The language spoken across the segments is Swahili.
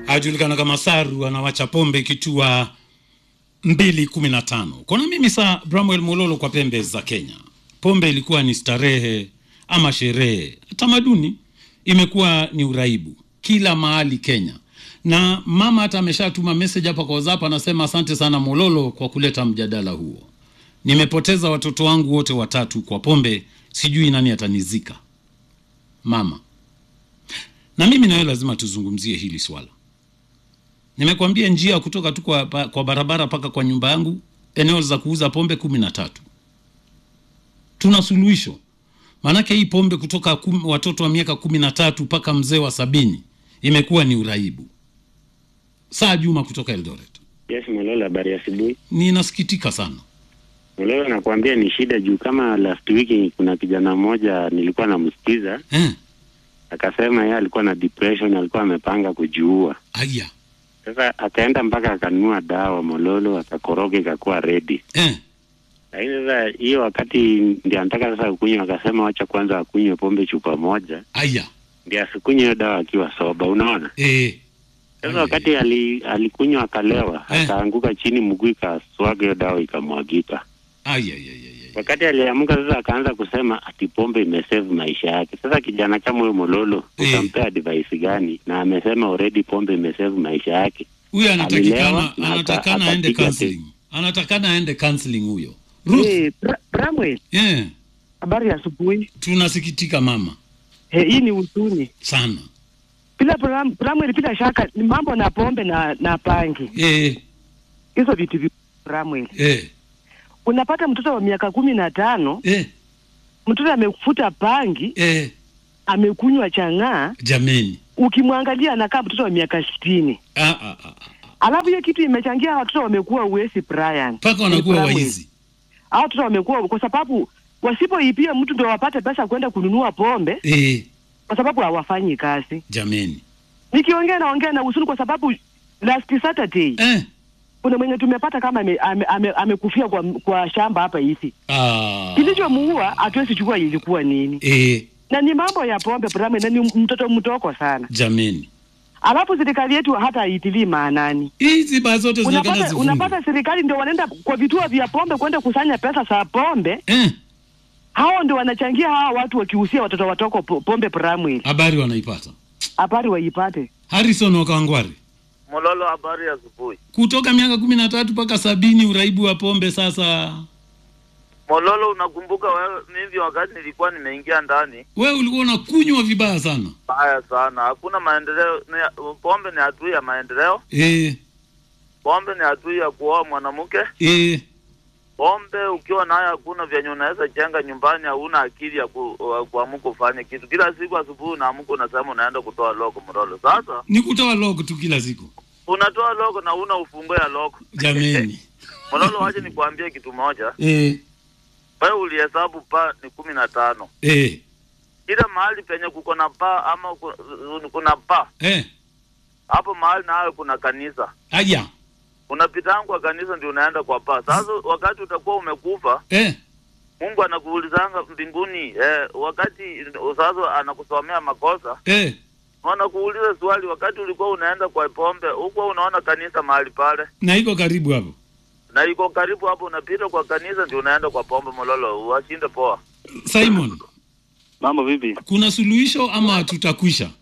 ajulikana kama Saru anawacha pombe kitua mbili kumi na tano. Kona mimi saa Bramwell Mololo kwa pembe za Kenya, pombe ilikuwa ni starehe ama sherehe, tamaduni imekuwa ni uraibu kila mahali Kenya, na mama hata ameshatuma message hapa kwa WhatsApp, anasema asante sana Mololo kwa kuleta mjadala huo. Nimepoteza watoto wangu wote watatu kwa pombe, sijui nani atanizika. Mama na mimi nawe lazima tuzungumzie hili swala. Nimekwambia njia kutoka tu kwa, pa- kwa barabara mpaka kwa nyumba yangu, eneo za kuuza pombe kumi na tatu. Tuna suluhisho, maanake hii pombe kutoka kum, watoto wa miaka kumi na tatu mpaka mzee wa sabini imekuwa ni uraibu. Saa Juma kutoka Eldoret, Yes, Mololo, habari ya asubuhi. ninasikitika sana. Mololo, nakwambia ni shida juu kama last week kuna kijana mmoja nilikuwa namsikiza Eh, akasema yeye alikuwa na depression, alikuwa amepanga kujiua. aya Sasa akaenda mpaka akanunua dawa Mololo, akakoroga ikakuwa ready. eh, Lakini sasa hiyo wakati ndio anataka sasa kunywa, akasema wacha kwanza akunywe pombe chupa moja aya ndio asikunywe hiyo dawa akiwa soba, unaona? eh, Sasa Aya, wakati ali, alikunywa akalewa, Eh. akaanguka chini, mguu ikaswaga, hiyo dawa ikamwagika. aya, aya, aya, aya. Wakati aliamka sasa, akaanza kusema ati pombe imesave maisha yake. Sasa kijana kama huyo Mololo, Eh. utampea advice gani? Na amesema already pombe imesave maisha yake. Huyu anatakikana Alilewa na anatakana aka- aende akapiga counseling, anatakana aende counseling huyo. Ruth, Eh, Bra- Bramwell, yeah, habari ya asubuhi. tunasikitika mama Eh, hii ni huzuni sana bila Bram- Bramwell, bila shaka ni mambo na pombe na na pangi, eh, hizo vitu vi Bramwell. eh, Unapata mtoto wa miaka kumi na tano eh, mtoto amefuta pangi, eh, amekunywa chang'aa, jameni ukimwangalia anakaa mtoto wa miaka sitini. Ah, ah, ah, ah. Alafu hiyo kitu imechangia watoto wamekuwa uwezi Brian, mpaka wanakuwa Bramwell. waizi Hao watoto wamekuwa kwa sababu wasipoipia mtu ndio wapate pesa kwenda kununua pombe, eh, kwa sababu hawafanyi kazi. jameni Nikiongea naongea na huzuni kwa sababu last Saturday eh, kuna mwenye tumepata kama amekufia ame, ame, amekufia kwa, kwa shamba hapa hivi. ah, Kilichomuua hatuwezi chukua ilikuwa nini, eh, na ni mambo ya pombe Brame, na ni mtoto mtoko sana. jameni Alafu serikali yetu hata haitilii maanani. hizi baa zote zinaonekana Unapata, zifungwe unapata serikali ndio wanaenda kwa vituo vya pombe kwenda kusanya pesa za pombe, eh, hao ndio wanachangia hawa watu wakihusia watoto watoko po- pombe Bramwell. habari wanaipata Habari waipate. Harrison Wakangwari Mololo, habari ya asubuhi. kutoka miaka kumi na tatu mpaka sabini uraibu wa pombe sasa Mololo, unakumbuka wewe, mimi wakati nilikuwa nimeingia ndani, wewe ulikuwa unakunywa vibaya sana baya sana, hakuna maendeleo. Ni, pombe ni adui ya maendeleo, eh, pombe ni adui ya kuoa mwanamke. eh, Pombe ukiwa nayo hakuna vyenye unaweza jenga nyumbani, hauna akili ya ku, uh, kuamuka ufanye kitu. Kila siku asubuhi unaamka unasema unaenda kutoa loko Mololo. Sasa ni kutoa log tu kila siku unatoa loko na una ufunguo ya loko jameni Mololo, wache nikwambie kitu moja. eh, Wewe ulihesabu pa ni kumi na tano eh, kila mahali penye kuko na paa ama ku- kuna paa eh, hapo mahali nawe kuna kanisa aya unapitanga kwa kanisa ndio unaenda kwa paa sasa wakati utakuwa umekufa eh, mungu anakuulizanga mbinguni eh, wakati sasa anakusomea makosa eh, wanakuuliza swali wakati ulikuwa unaenda kwa pombe huko unaona kanisa mahali pale na iko karibu hapo na iko karibu hapo unapita kwa kanisa ndio unaenda kwa pombe mololo washinde poa Simon Mambo vipi? kuna suluhisho ama tutakwisha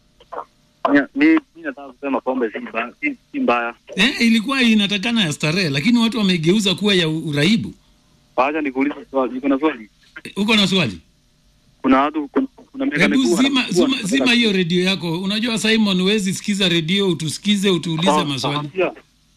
Mi mi nataka kusema pombe si mbaya, si, si mbaya. eh, ilikuwa inatakana ya starehe lakini watu wamegeuza kuwa ya uraibu Wacha nikuulize swali, niko na swali. Eh, uko na swali Kuna watu kuna, kuna miaka hebu mikubwa zima, wanakuwa- zima, zima hiyo redio yako unajua Simon huwezi sikiza redio utusikize utuulize Ah, maswali ah,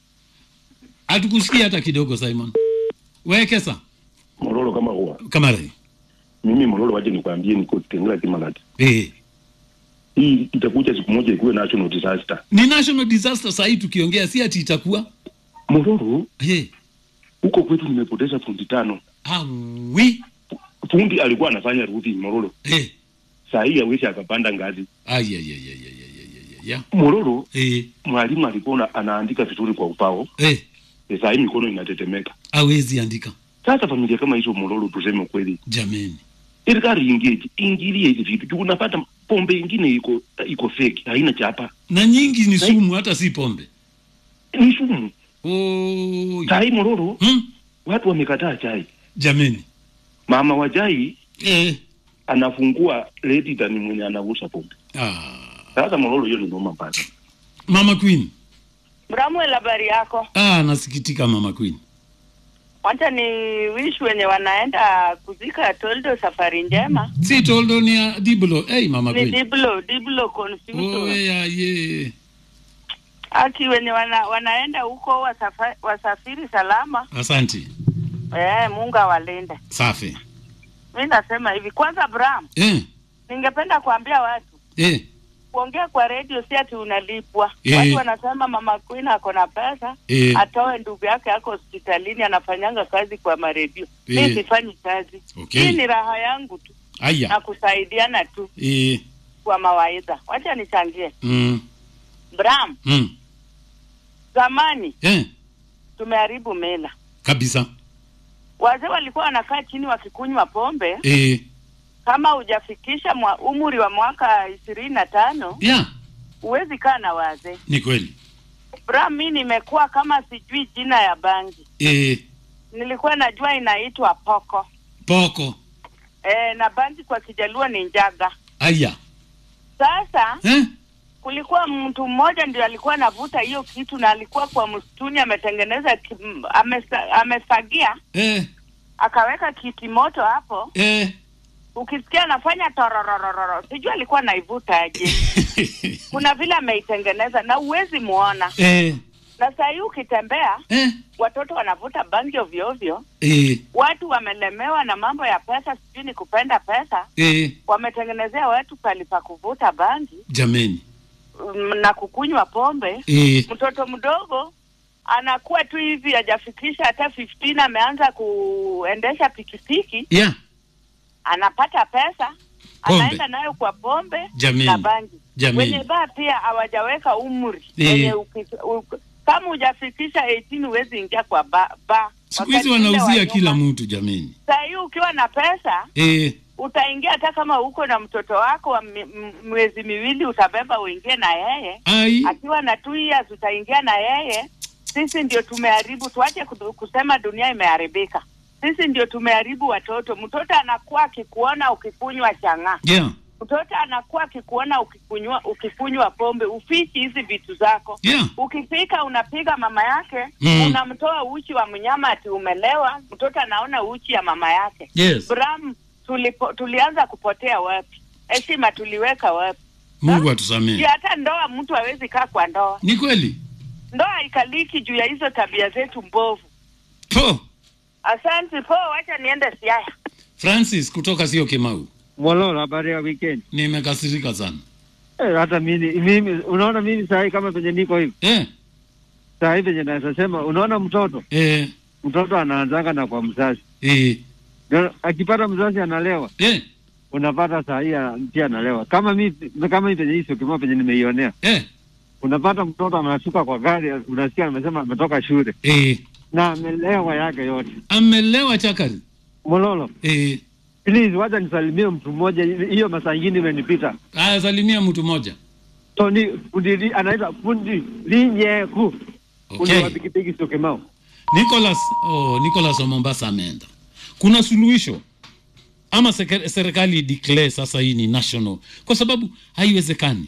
hatukusikia hata kidogo Simon wekesa Mololo kama huwa kama rai mimi Mololo, waje nikwambie, niko Kitengela Kimalati. eh. Hii itakuja siku moja ikuwe national disaster. ni national disaster sahii tukiongea si ati itakuwa Mololo, eh. huko kwetu nimepoteza fundi tano. awi Fundi alikuwa anafanya ruthi Mololo, eh. saa hii hawezi akapanda ngazi. Ay, ay, ay, ay, ay, ay, ay, ay. Mololo, Eh. mwalimu alikuwa na- anaandika vizuri kwa upao, Eh. e, saa hii mikono inatetemeka. awezi andika Sasa familia kama hizo Mololo, tuseme ukweli, jameni serikali ingeje, ingilie hizi vitu juu unapata pombe ingine iko iko fake haina chapa na nyingi ni Na- sumu hata si pombe ni sumu oh, chai mororo hmm? watu wamekataa chai jameni mama wa chai eh. anafungua redita ni mwenye anauza pombe ah. sasa mororo hiyo ni noma mbaya mama queen Bramwel, habari yako? ah, nasikitika mama queen Wacha ni wish wenye wanaenda kuzika Toldo safari njema. si toldo ni ya diblo hey, mama Ni queen Diblo, Diblo oh, Confusion. yeah, yeah. Aki wenye wana, wanaenda huko wasafa, wasafiri salama. asanti Eh, Mungu awalinde. safi Mimi nasema hivi, kwanza Bram, eh. ningependa kuambia watu Eh. kuongea kwa radio si ati unalipwa. Eh. Watu wanasema mama Queen ako na pesa Eh. atoe ndugu yake ako hospitalini anafanyanga kazi kwa maredio. Eh. Mimi sifanyi kazi. Okay. Hii ni raha yangu tu na aya kusaidiana tu eh. kwa mawaidha. Wacha nichangie. mm. Bram, Mm. zamani Eh. tumeharibu mila. kabisa Wazee walikuwa wanakaa chini wakikunywa pombe. eh. Kama hujafikisha mwa umri wa mwaka ishirini na tano yeah. huwezi kaa na wazee. ni kweli Bram, mi nimekuwa kama sijui jina ya bangi, eh. nilikuwa najua inaitwa poko poko e, na bangi kwa Kijaluo ni njaga. aya Sasa eh? kulikuwa mtu mmoja ndio alikuwa anavuta hiyo kitu na alikuwa kwa msituni ametengeneza ki- m- amesa, amefagia Eh. akaweka kiti moto hapo, Eh. ukisikia anafanya tororororo, sijui alikuwa anaivuta aje. Kuna vile ameitengeneza na uwezi muona, eh. na saa hii ukitembea Eh. watoto wanavuta bangi ovyo ovyo, Eh. watu wamelemewa na mambo ya pesa, sijui ni kupenda pesa, Eh. wametengenezea watu pali pa kuvuta bangi jameni mm, na kukunywa pombe. eh. Mtoto mdogo anakuwa tu hivi hajafikisha hata 15 ameanza kuendesha pikipiki, yeah. anapata pesa Pombe. anaenda nayo kwa pombe Jameni. na bangi. Jameni. Wenye baa pia hawajaweka umri Eh. wenye uki- u- kama hujafikisha 18 huwezi ingia kwa ba, ba. siku hizi Wakati ule wanauzia wa kila nyuma. mtu jameni Saa hii ukiwa na pesa eh. utaingia hata kama uko na mtoto wako wa mi- m- mwezi miwili utabeba uingie na yeye ai akiwa na two years utaingia na yeye sisi ndio tumeharibu tuache kudu- kusema dunia imeharibika sisi ndio tumeharibu watoto mtoto anakuwa akikuona ukikunywa chang'aa yeah. mtoto anakuwa akikuona ukikunywa ukikunywa pombe ufichi hizi vitu zako Yeah. ukifika unapiga mama yake Mm. unamtoa uchi wa mnyama ati umelewa mtoto anaona uchi ya mama yake yes. Bram, tulipo, tulianza kupotea wapi? Heshima tuliweka wapi? mungu Si atusamee hata ndoa mtu hawezi kaa kwa ndoa, ni kweli ndoa haikaliki juu ya hizo tabia zetu mbovu. po Asante po, wacha niende Siaya. francis kutoka sio kimau Mololo, habari ya weekend. nimekasirika sana Eh, hata mimi mimi unaona mimi saa hii kama penye niko hivi. eh. Saa hii penye naweza sema unaona mtoto, Eh. mtoto anaanzanga na kwa mzazi. Eh. Ndio, Akipata mzazi analewa, Eh. unapata saa hii ana- pia analewa. Kama mimi kama mimi penye hii sio kimoja penye nimeionea. Eh. Unapata mtoto anashuka kwa gari, unasikia amesema ametoka shule Eh. na amelewa yake yote. amelewa chakari Mololo, eh. please wacha nisalimie mtu mmoja, hiyo masaa ingine imenipita. aya salimia mtu moja Tony fundi anaitwa fundi linyeku. Fundi okay. wa pikipiki sio Kimau. Nicholas oh, Nicholas wa Mombasa ameenda. Kuna suluhisho ama seke- serikali declare sasa hii ni national, kwa sababu haiwezekani.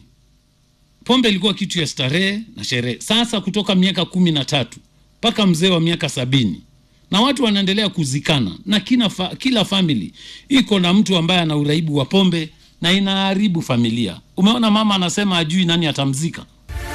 Pombe ilikuwa kitu ya starehe na sherehe. Sasa kutoka miaka kumi na tatu mpaka mzee wa miaka sabini na watu wanaendelea kuzikana na kila, fa, kila family iko na mtu ambaye ana uraibu wa pombe na inaharibu familia. Umeona mama anasema ajui nani atamzika.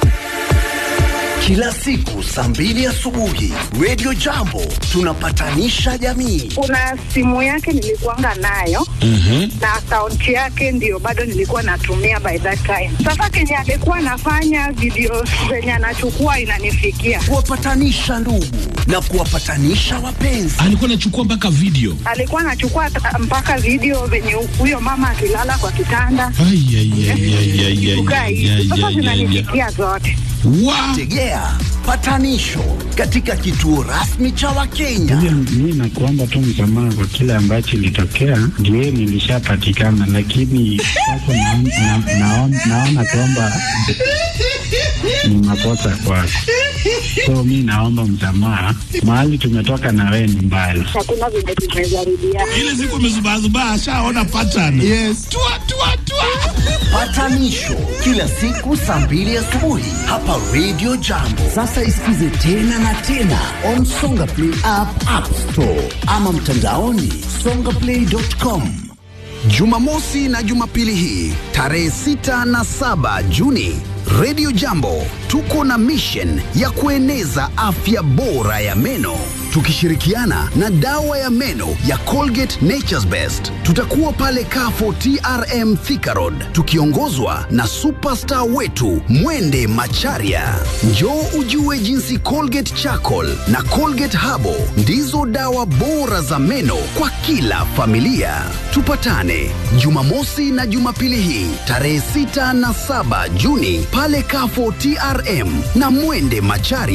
Kila siku saa mbili asubuhi Radio Jambo tunapatanisha jamii. kuna simu yake nilikuanga nayo na akaunti yake ndio bado nilikuwa natumia by that time. Sasa kenye alikuwa anafanya video zenye anachukua inanifikia, Kuwapatanisha ndugu na kuwapatanisha wapenzi. alikuwa anachukua mpaka video alikuwa anachukua ta- mpaka video venye huyo mama akilala kwa kitanda Ai, ai, ai, ai, ai, ai, kukaa ai, hivi. ai, Sasa ai, ai, ai. zinanifikia zote. Tegea patanisho katika kituo rasmi cha Wakenya. Mi nakuomba tu msamaha kwa kile ambacho ilitokea, ndio nilishapatikana, lakini sasa naona na, naona- naona kwamba ni makosa kwako, so mi naomba msamaha. Mahali tumetoka na wewe ni mbali. Hakuna vile tumezarudia. ile siku amezubazubaa ashaona pattern yes. tua, tua, tua. Patanisho kila siku saa mbili asubuhi hapa Radio Jambo. Sasa isikize tena na tena on Songa Play app, App Store ama mtandaoni songaplay.com. Jumamosi na Jumapili hii tarehe 6 na 7 Juni, Radio Jambo tuko na mission ya kueneza afya bora ya meno tukishirikiana na dawa ya meno ya Colgate Nature's Best. Tutakuwa pale Kafo TRM Thika Road tukiongozwa na superstar wetu Mwende Macharia. Njoo ujue jinsi Colgate Charcoal na Colgate Habo ndizo dawa bora za meno kwa kila familia. Tupatane Jumamosi na Jumapili hii tarehe 6 na 7 Juni pale Kafo TRM na Mwende Macharia.